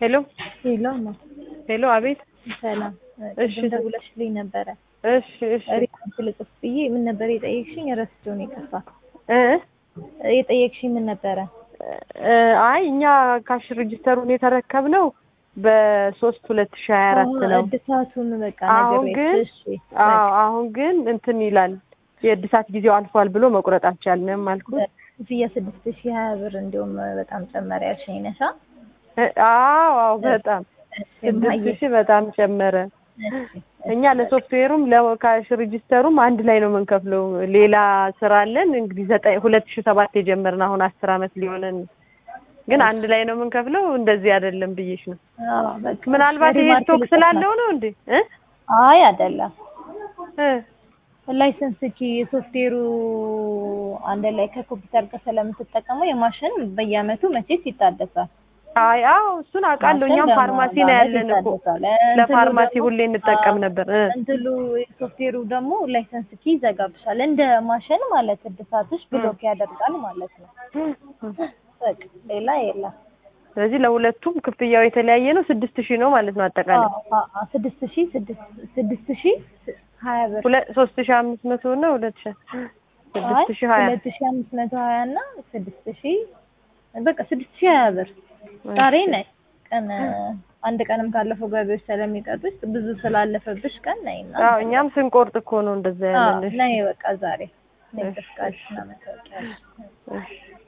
ሄሎ ሄሎ ነው። ሄሎ፣ አቤት። ሰላም። እሺ። ቅድም ደውለሽልኝ ነበረ እሺ፣ እሺ። ሪፖርት ልጽፍ ብዬ ምን ነበር የጠየቅሽኝ? ረስቼው ነው የጠፋ። እ የጠየቅሽኝ ምን ነበረ? እ አይ እኛ ካሽ ሬጂስተሩን የተረከብነው በሶስት ሁለት ሺህ ሀያ አራት ነው። እድሳቱን በቃ አሁን ነገር ግን እሺ አዎ አሁን ግን እንትን ይላል የእድሳት ጊዜው አልፏል ብሎ መቁረጥ አልቻልንም አልኩት። ክፍያ ስድስት ሺህ ሀያ ብር እንዲሁም በጣም ጨመረ ያልሽኝ ነሻ? እ አዎ አዎ በጣም ስድስት ሺህ በጣም ጨመረ። እኛ ለሶፍትዌሩም ለካሽ ሬጂስተሩም አንድ ላይ ነው የምንከፍለው። ሌላ ስራ አለን እንግዲህ ዘጠኝ ሁለት ሺህ ሰባት የጀመርን አሁን አስር አመት ሊሆነን ግን አንድ ላይ ነው የምንከፍለው። እንደዚህ አይደለም ብዬሽ ነው። አዎ በቃ ምናልባት ይሄ ሪማርክ ስቶክ ልጽፍ ስላለው ነው እንዴ? እ አይ አይደለም። እ ላይሰንስ ኪ የሶፍትዌሩ አንድ ላይ ከኮምፒውተር ጋር ስለምትጠቀመው የማሽን በየአመቱ መቼስ ይታደሳል። አይ አዎ እሱን አውቃለሁ። ማሽን እኛም በማ- ፋርማሲ ነው በአመት ያለን እኮ ይታደሳል። ለፋርማሲ እንትኑ ሁሌ ደግሞ- እንጠቀም አዎ፣ ነበር። እ እንትሉ ሶፍትዌሩ ደግሞ ላይሰንስ ኪ ይዘጋብሻል። እንደ ማሽን ማለት እድሳትሽ ብሎክ ያደርጋል ማለት ነው። በቃ ሌላ የለም። ስለዚህ ለሁለቱም ክፍያው የተለያየ ነው። ስድስት ሺህ ነው ማለት ነው አጠቃላይ አዎ፣ አዎ፣ አዎ፣ ስድስት ሺህ ስድስት ስድስት ሺህ ሀያ ብር ሁለት ሶስት ሺህ አምስት መቶ እና ሁለት ሺህ አይ ስድስት ሺህ ሀያ ሁለት ሺህ አምስት መቶ ሀያ እና ስድስት ሺህ በቃ ስድስት ሺህ ሀያ ብር ዛሬ ነይ ቀን አንድ ቀንም ካለፈው ገቢዎች ስለሚቀጡሽ ብዙ ስላለፈብሽ ቀን ነይ እና አዎ እኛም ስንቆርጥ እኮ ነው እንደዛ አዎ ያለን። እሺ፣ ነይ በቃ ዛሬ ነይ እሺ፣ ፍቃድ እሺ። እና መታወቂያ እሺ